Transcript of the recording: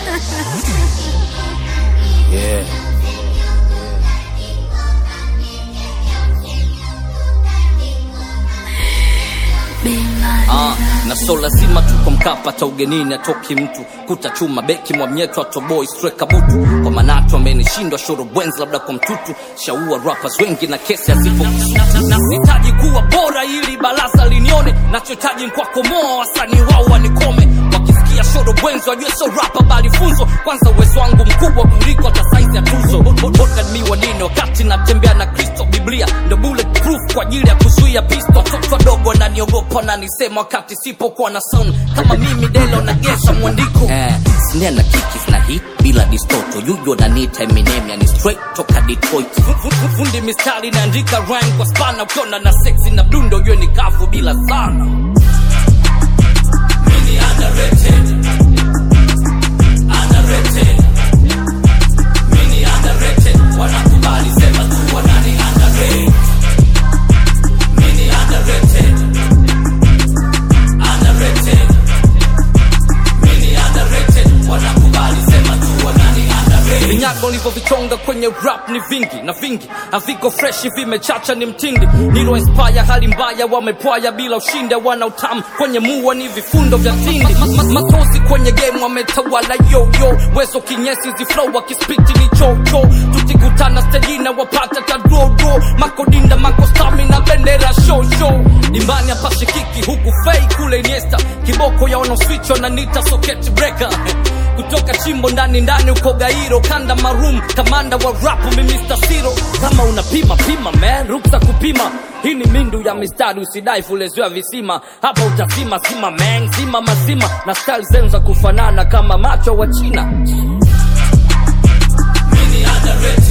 yeah. Ah, na so lazima tuko Mkapa ta ugenini atoki mtu kuta chuma beki mwamnyeto atoboi streka butu kwa manatu amenishindwa shoro bwenzi labda kwa mtutu shaua rappers wengi na kesi hazipo nahitaji kuwa bora ili baraza linione nachohitaji nkwakomoa wasanii wao wanikome wakisikia shoro bwenzi wajue so rapa bali funzo kwanza uwezo wangu mkubwa kuliko hata saizi ya tuzo mi wanini wakati natembea na kristo biblia ndo bulletproof kwa ajili ya kuzuia pisto watoto wadogo wananiogopa nanisema wakati sipokuwa na sound kama mimi delo nagesa mwandiko eh, snare na kikis na hit bila distoto yujo nanita eminem yani straight toka detroit Fu- fu- fu- fundi mistari naandika rhyme kwa spana ukiona na sexy na mdundo ujue ni kavu bila sana Mini underrated. Underrated. Mini underrated. Wanakubali sema tu wanani underrated. Mini underrated. Underrated. Mini underrated. Wanakubali sema tu wanani underrated. Vinyago nilivyovichonga kwenye rap ni vingi na vingi haviko freshi vimechacha ni mtindi nilo inspire hali mbaya wamepwaya bila ushindi wana utamu kwenye mua ni vifundo vya tindi Ma- ma- matozi kwenye game wametawala yoyo wezo kinyesi ziflow wakispiti ni chocho tukikutana stejina wapata tadrodo makodinda makostami na bendera shosho dimbani hapashikiki huku fei kule iniesta kiboko ya wanaoswichwa na nita socket breaker kutoka chimbo ndani ndani uko gairo kanda marum kamanda wa rapu mi Mr. Siro kama unapima pima man ruksa kupima hii ni mindu ya mistari usidai fuleziwa visima hapa utazima zima man zima mazima na style zenu za kufanana kama macho wa china Mini underrated.